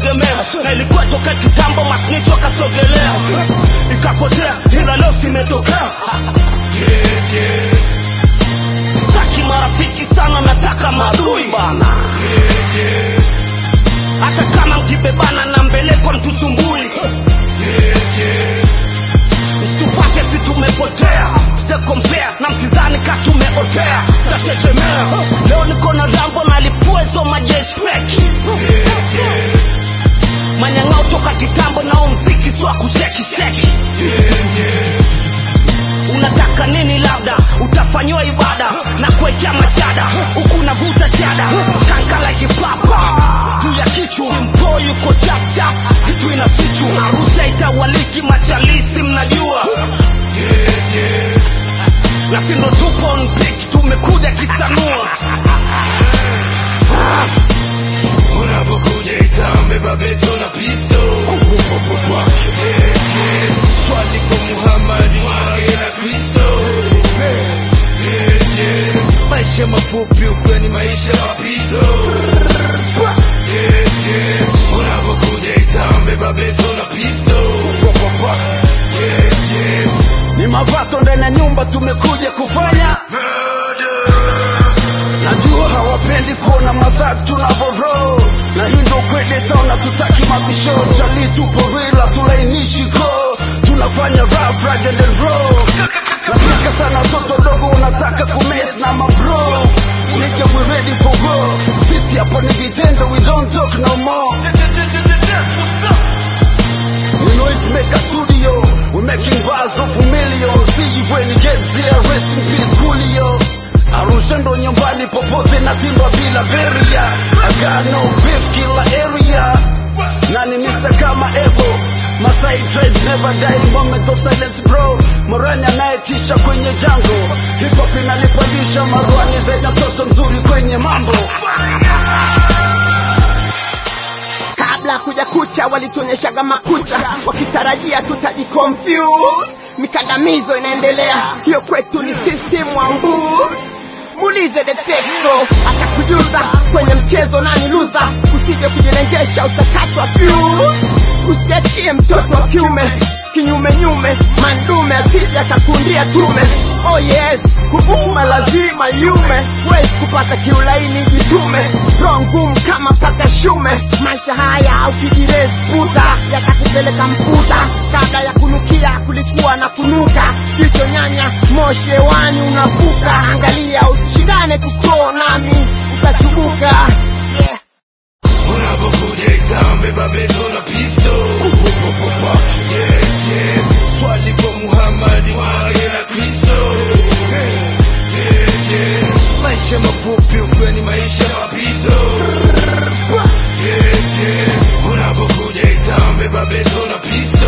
kutegemea na ilikuwa toka kitambo masnich wakasogelea ikapotea ila leo simetokea Yes, yes, sitaki marafiki sana nataka maadui bana yes, yes, hata kama mkibebana na mbeleko mtusumbui yes, yes. msitupate si tumepotea sitakompea na msizani ka tumeotea tasheshemea leo niko na rambo na lipua hizo majeshi feki Yes, yes, manyang'ao toka kitambo nao mziki swa kushekisheki yes, yes. unataka nini labda utafanyiwa ibada na kuwekea mashada huku navuta chada kankala kipapa juu ya kichwa mpo yuko chapchap kitu ina fichu arusha itawaliki machalisi mnajua Yes, yes. na sindo tupo on beat tumekuja kisanua Unapokuja itambe babeto na pisto Yes, yes. Swali kwa Muhammad mwage na Kristo Yes, yes. Maisha mafupi ukweli maisha mapito Yes, yes. Unapokuja itambe babeto na pisto Yes, yes. ni mapato ndani ya nyumba tumekuja kufanya Murder najua hawapendi kuona madhari tunavoro na hii ndo kweli taona tutaki mabisho chali tupo rila tulainishi ko tunafanya rap rugged and raw nataka sana watoto dogo wanataka kumes na mabro nigga we ready for war sisi hapa ni vitendo we don't talk no more We noise maker studio we making bars of a million see you when you get there rest in peace Coolio Arusha ndo nyumbani popote na timba bila beria I got no beef kila area nani Mr. kama Ebo Masai dread never die moment of silence bro Morani anayetisha kwenye jango Hip hop inanipandisha marwani zaidi mtoto mzuri kwenye mambo kabla kuja kucha walituonyeshaga makucha wakitarajia tutajiconfuse mikandamizo inaendelea hiyo kwetu ni system wangu muulize defexo atakujuza kwenye mchezo nani luza usije kujilengesha utakatwa fuse usiachie mtoto wa kiume kinyume nyume mandume asije akakundia tume oh yes kuvuma lazima yume wezi kupata kiulaini jitume roho ngumu kama paka shume maisha haya ukijirezi puta yatakupeleka mputa kabla ya kunukia kulikuwa na kunuka jicho nyanya moshi hewani unavuka angalia usishindane kukoo nami utachubuka yeah. Unapokuja itambe babeto na pisto Yes, yes. Swali kwa Muhammad mwage na Kristo Yes, yes. Maisha mafupi ukweli maisha mapito Yes, yes. Unapokuja itambe babeto na pisto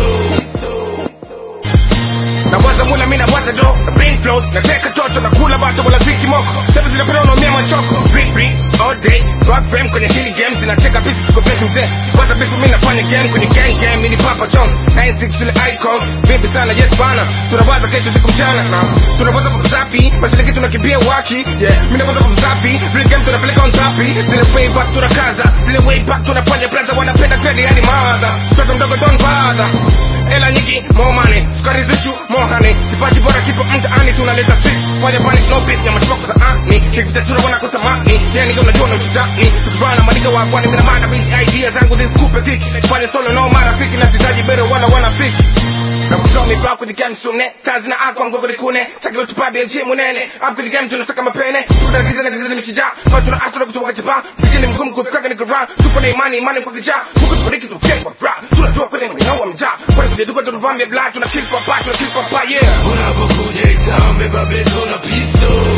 na waza mula mina waza do na brain flows na teka toto na kula bato wala ziki moko Level zinapenda unaumia machoko Drink drink all day Rock frame kwenye hili game zinacheka pisi tuko besi mzee Waza bifu mimi nafanya game kwenye gang game Mini papa chong 96 ile icon Vipi sana yes bana Tunawaza kesho siku mchana na Tunawaza kwa msafi Basi leki tunakimbia waki Yeah Mimi nawaza kwa msafi Real game tunapeleka on tapi Zile way back tunakaza Zile way back tunafanya plaza Wanapenda trend yani mother Mtoto mdogo don't bother Ela nyingi more money Sukari zichu more honey Kipaji bora kipo mtaani tunaleta shit Fanya panic no beef Nyama chipoko za ani Nikipita chura wana kusamani Yeah nigga unajua na ushitani Tukivana maniga wa kwani mina mana binti idea zangu zisikupe kiki Fanya solo no marafiki na sitaji bero wala wanafiki na kutoa mipaka kwenye game sune stars na akwa mgogo likune saki utupabe je munene up kwenye game tunasaka mapene tuna giza na giza ni mshija kwa tuna astro kutoka chapa mziki mgumu kufika ni kura tupo na imani imani kwa kija huko tubariki tu kwa rap tunajua kweli ni hawa mja kwa kwenye tuko tunavamia black tuna kill papa tuna kill papa yeah Unapokuja itambe babeto na pisto